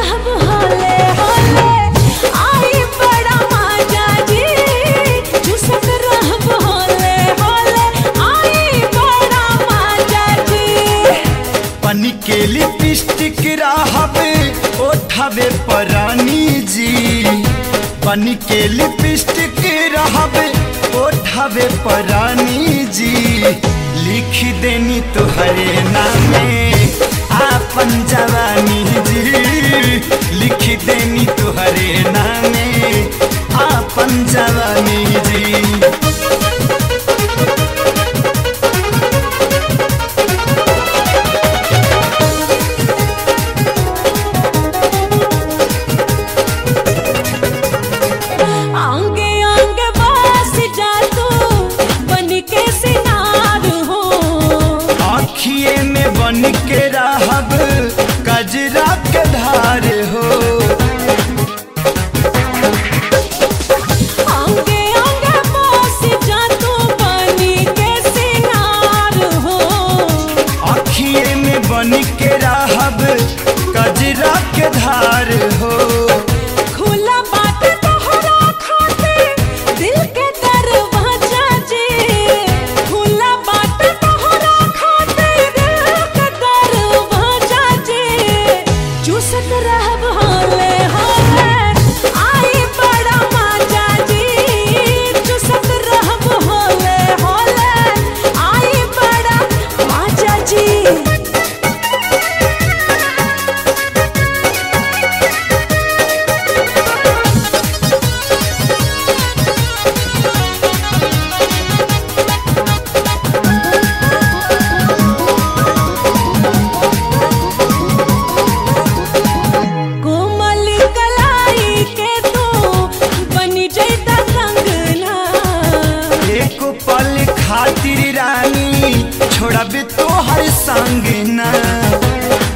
रहब होले होले आई बड़ा मजा जी चुसत रहब होले होले आई बड़ा मजा जी पनी के लिपस्टिक रहबे ओठबे परानी जी पनी के लिपस्टिक रहबे ओठबे परानी जी लिख देनी तुहरे नामे आपन जवानी जी लिख देनी तुहरे नामे आपन जवानी जी आंगे आंगे बस जा तू बन के सिनार हो आखिए में बन के रहब कजरा के धार हो आंगे आंगे बस जा तू बन के सिनार हो आखिए में बन के रहब कजरा के धार हो खुला बात तोहरा खातिर दिल के दरवाजा जी खुला बात तोहरा खातिर दिल के दरवाजा जी चूसत रहब होले होले आई बड़ा मजा जी चूसत रहब होले होले आई बड़ा मजा जी कोमल कलाई के तू बनी जैता कंगना एक पल खातिर रानी छोड़ब तो हर संग ना